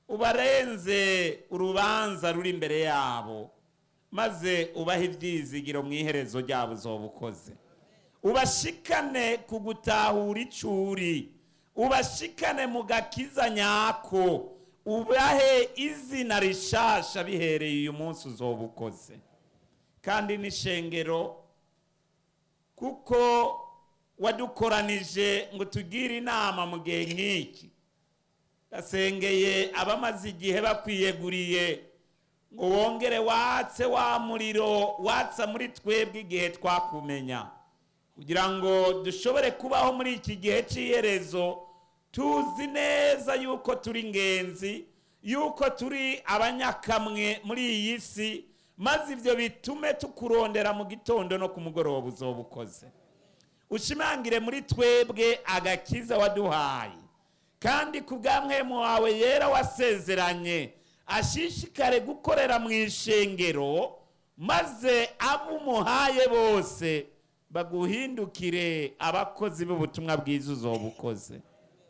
ubarenze urubanza ruri imbere yabo maze ubahe ibyizigiro mu iherezo ryabo uzoba ukoze ubashikane ku gutahura icuri ubashikane mu gakiza nyako ubahe izina rishasha bihereye uyu munsi uzoba ukoze kandi n'ishengero kuko wadukoranije ngo tugire inama mu gihe nk'iki gasengeye abamaze igihe bakwiyeguriye ngo wongere watse wa muriro watsa muri twebwe igihe twakumenya kugira ngo dushobore kubaho muri iki gihe cy'iherezo tuzi neza yuko turi ingenzi yuko turi abanyakamwe muri iyi si maze ibyo bitume tukurondera mu gitondo no ku mugoroba uzoba ukoze ushimangire muri twebwe agakiza waduhaye kandi ku bw'amwemu wawe yera wasezeranye ashishikare gukorera mu ishengero maze abo umuhaye bose baguhindukire abakozi b'ubutumwa bwiza uzoba ukoze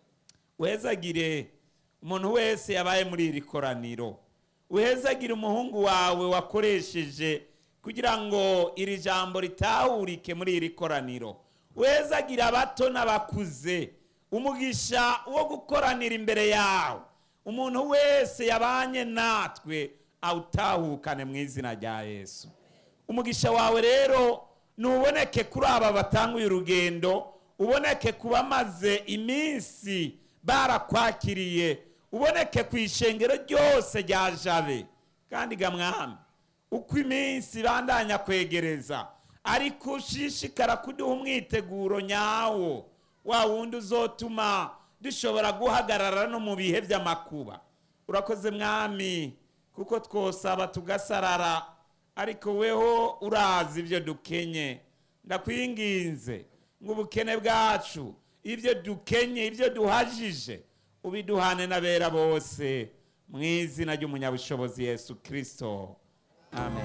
wezagire umuntu wese yabaye muri iri koraniro uhezagire umuhungu wawe wakoresheje kugira ngo iri jambo ritahurike muri iri koraniro uhezagire abato n'abakuze umugisha wo gukoranira imbere yawe umuntu wese yabanye natwe awutahukane mu izina rya yesu umugisha wawe rero ntuboneke kuri aba batanguye urugendo uboneke ku bamaze iminsi barakwakiriye uboneke ku ishengero ryose rya jabe kandi gamwami uko iminsi bandanya kwegereza ariko ushishikara kuduha umwiteguro nyawo wa wundi uzotuma dushobora guhagarara no mu bihe by'amakuba urakoze mwami kuko twosaba tugasarara ariko weho urazi ibyo dukenye ndakwinginze ngo ubukene bwacu ibyo dukenye ibyo duhajije ubiduhane n'abera bose mu izina ry'umunyabushobozi yesu kirisito amen